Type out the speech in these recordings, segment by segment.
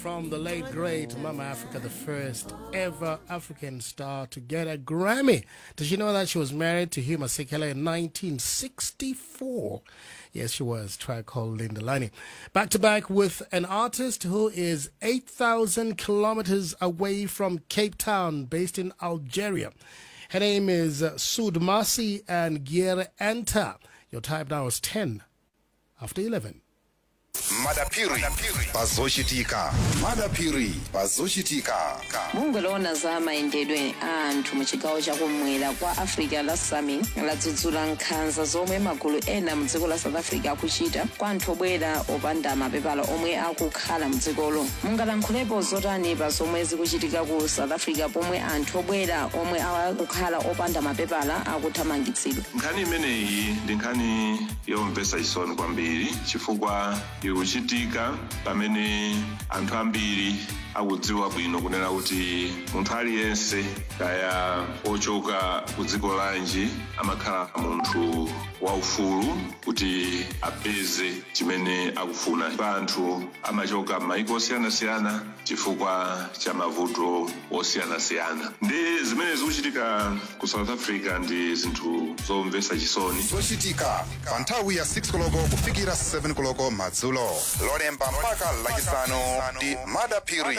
From the late great Mama Africa, the first ever African star to get a Grammy. Did you know that she was married to Hugh Masekela in 1964? Yes, she was. Track called Linda Lani. Back to back with an artist who is 8,000 kilometers away from Cape Town, based in Algeria. Her name is Sud Masi and Gier Anta. Your time now is 10 after 11. madapiri pazochitika madapiri pazochitika bungwe lowona za mayendedwe a anthu mu chigawo chakumwera kwa africa la sami ladzudzula nkhanza zomwe magulu ena mu dziko la south africa akuchita kwa anthu obwera opanda mapepala omwe akukhala mu dzikolo mungalankhulepo zotani pa zomwe zikuchitika ku south africa pomwe anthu obwera omwe akukhala opanda mapepala akuthamangitsidwa nkhani imeneyi ndi nkhani yomvetsa chisoni kwambiri chifukwa ikuchitika pamene anthu ambiri akudziwa bwino kunena kuti munthu aliyense kaya ochoka ku dziko lanji amakhala munthu waufulu kuti apeze chimene akufuna pa anthu amachoka m'mayiko osiyanasiyana chifukwa cha mavuto osiyanasiyana ndi zimene zikuchitika ku south africa ndi zinthu zomvetsa chisoni zochitika pa nthawi ya 6 koloko kufikira 7 koloko madzulo lolemba mpaka lachisanu ndi madapiri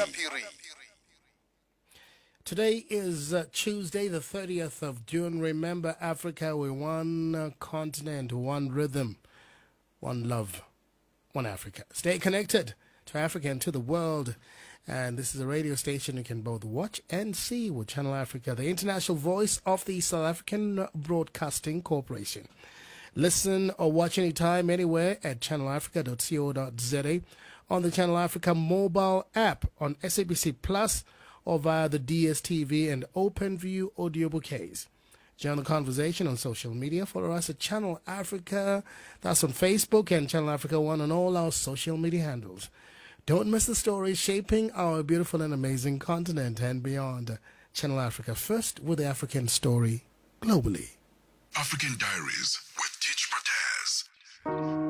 Today is uh, Tuesday, the 30th of June. Remember, Africa, we're one uh, continent, one rhythm, one love, one Africa. Stay connected to Africa and to the world. And this is a radio station you can both watch and see with Channel Africa, the international voice of the South African Broadcasting Corporation. Listen or watch anytime, anywhere at channelafrica.co.za, on the Channel Africa mobile app, on SABC Plus, or via the DSTV and OpenView audio bouquets. Join the conversation on social media. Follow us at Channel Africa. That's on Facebook and Channel Africa One on all our social media handles. Don't miss the stories shaping our beautiful and amazing continent and beyond. Channel Africa first with the African story globally. African Diaries